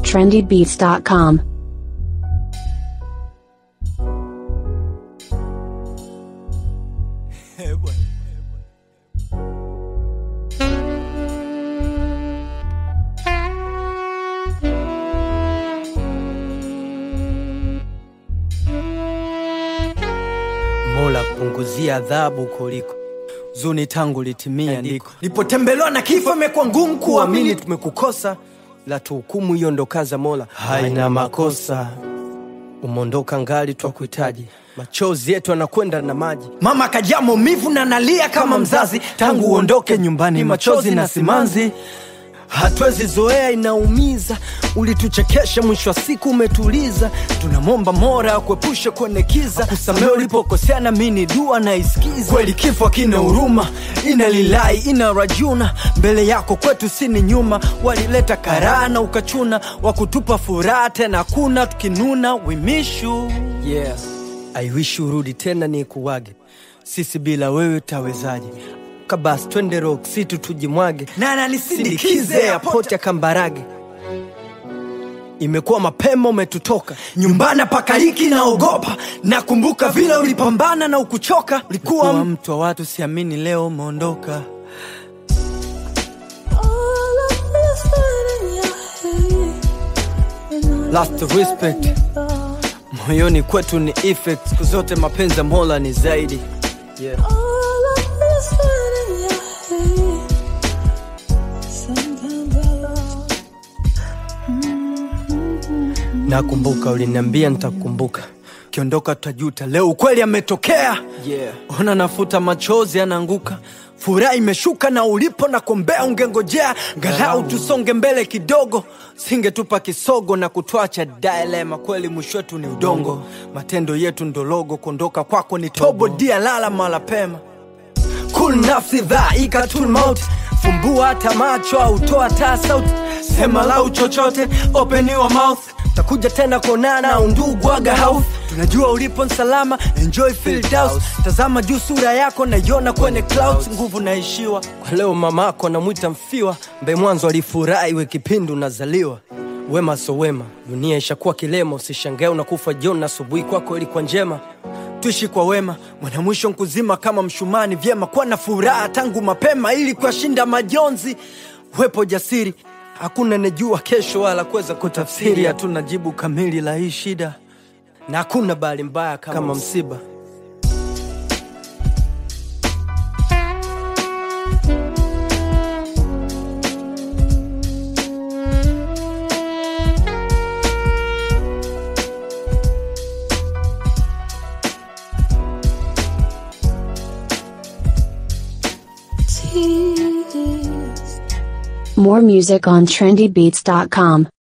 trendybeats.com. Mola punguzia adhabu kuliko zuni tangu litimia ndiko nilipotembelewa na kifo imekuwa ngumu kuamini tumekukosa la tuhukumu hiyo ndo kaza Mola haina makosa umondoka ngali twakuhitaji machozi yetu anakwenda na maji mama akajaa maumivu na nalia kama mzazi tangu uondoke nyumbani machozi na simanzi hatuwezi zoea inaumiza ulituchekesha mwisho wa siku umetuliza tunamwomba mora akuepushe kwenye kiza kusamea ulipokosea na mini dua na isikiza kweli kifo kina huruma ina lilai ina rajuna mbele yako kwetu sini nyuma walileta karaa na ukachuna wakutupa furaha tena kuna tukinuna wimishu yeah. I wish urudi tena ni kuwage sisi bila wewe tawezaje kabasi twende rock city tujimwage nana nisindikize airport ya kambarage imekuwa mapema umetutoka nyumbani pakaliki naogopa nakumbuka vile ulipambana na ukuchoka ulikuwa mtu wa watu siamini leo umeondoka last respect moyoni kwetu ni effect siku zote mapenzi ya mola ni zaidi yeah. nakumbuka uliniambia nitakumbuka kiondoka tutajuta leo ukweli ametokea yeah. ona nafuta machozi anaanguka furaha imeshuka na ulipo na kombea ungengojea ngalau tusonge mbele kidogo singetupa kisogo na kutwacha dilema kweli mwisho wetu ni udongo matendo yetu ndologo kuondoka kwako ni tobo dia lala mala pema kul nafsi dhaika tul maut fumbua hata macho au toa taa sauti sema lau chochote open your mouth takuja tena kuonana undugu aga house tunajua ulipo nsalama enjoy field house tazama juu sura yako naiona kwenye clouds nguvu naishiwa kwa leo mamako namwita mfiwa mbe mwanzo alifurahi we kipindi unazaliwa wema so wema dunia ishakuwa kilema usishangae unakufa jioni na asubuhi kwako ilikuwa njema tuishi kwa wema mwana mwisho nkuzima kama mshumani vyema kuwa na furaha tangu mapema ili kuyashinda majonzi wepo jasiri hakuna nejua kesho wala kuweza kutafsiri hatuna jibu kamili la hii shida na hakuna bahali mbaya kama, kama msiba More music on trendybeats.com.